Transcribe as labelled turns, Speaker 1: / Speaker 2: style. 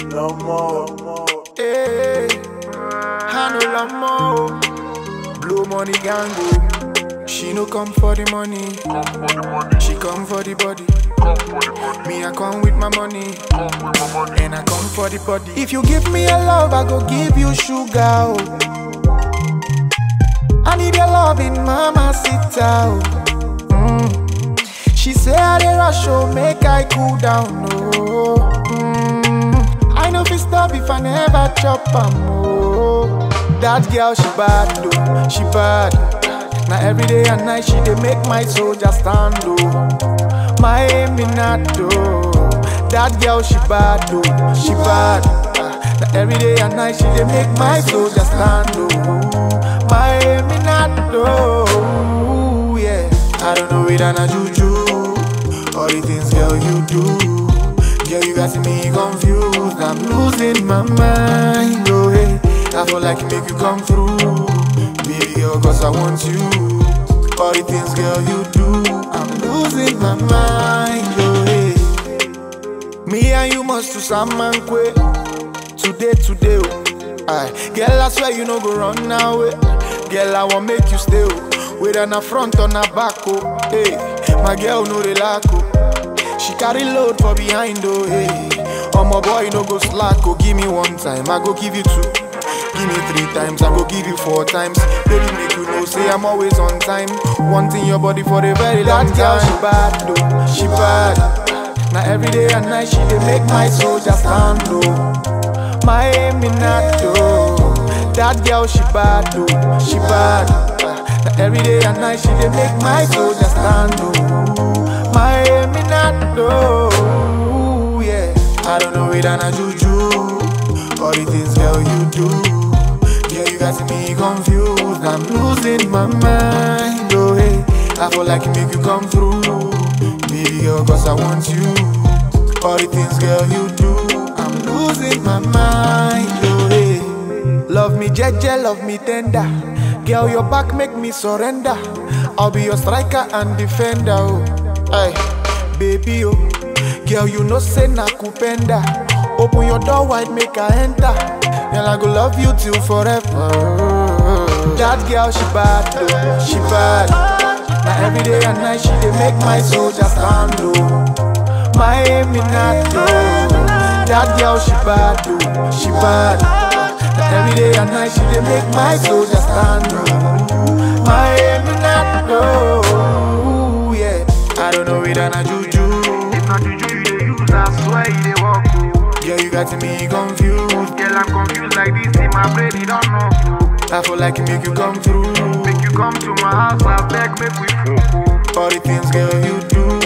Speaker 1: no more.
Speaker 2: Hey, I no lamo. Blow money gango. She no come for the money. She come for the body. Me I come with my money. And I come for the body. If you give me a love, I go give you sugar. Oh. I need your love in mama sit out. Mm. She say I dey rush, oh, make I cool down. Oh. Mm. I know fi stop if I never chop am. Oh. That girl she bad, oh, she bad. Now every day and night she dey make my soldier stand, oh. My Eminato. That girl she bad, oh, she bad. Now every day and night she dey make my soldier stand, oh. My Eminato, yeah. I don't know it and a juju. All the things, girl, you do. Girl, you got me confused. I'm losing my mind, oh hey. I feel like make you come through, baby girl, cause I want you. All the things, girl, you do. I'm losing my mind, oh hey. Me and you must do some man quick. Today, today, oh. Aye. Girl, I swear you no go run now, eh. Girl, I want make you stay, oh. Whether na front or na back, oh. Hey, my girl no relax, oh. She carry load for behind, oh, hey. Oh, my boy no go slack, oh. Give me one time, I go give you two. Give me three times, I go give you four times. Baby, make you know, say I'm always on time. Wanting your body for a very long time. Girl, she bad, though. She bad. Now every day and night she dey make my soldier stand, oh. My Eminato. That girl she bad, oh. She bad. Now every day and night she dey make my soldier stand, oh. My Eminato, yeah. I don't know it and a juju. All the things, girl, you do. Yeah, you got me confused. I'm losing my mind, oh hey. I feel like it make you come through, baby girl, cause I want you. All the things, girl, you do. I'm losing my mind, oh hey. Love me, jeje, love me tender. Girl, your back make me surrender. I'll be your striker and defender, oh. Hey, baby, oh. Girl, you know say na kupenda. Open your door wide, make I enter. Girl, I go love you till forever. That girl, she bad, though. She bad. Now every day and night, she dey make my soldier stand, oh. My Eminato. That girl, she bad, though. She bad. Now every day and night, she dey make my soldier stand, oh. My Eminato. Yeah. I don't know it and a juju.
Speaker 3: If not juju you dey use, I swear you dey walk oh.
Speaker 2: Girl, you got me confused.
Speaker 3: Girl, I'm confused like this in my brain, it don't know oh.
Speaker 2: I feel like it make you come through.
Speaker 3: Make you come to my house, I beg, make we fuck oh.
Speaker 2: All the things, girl, you do.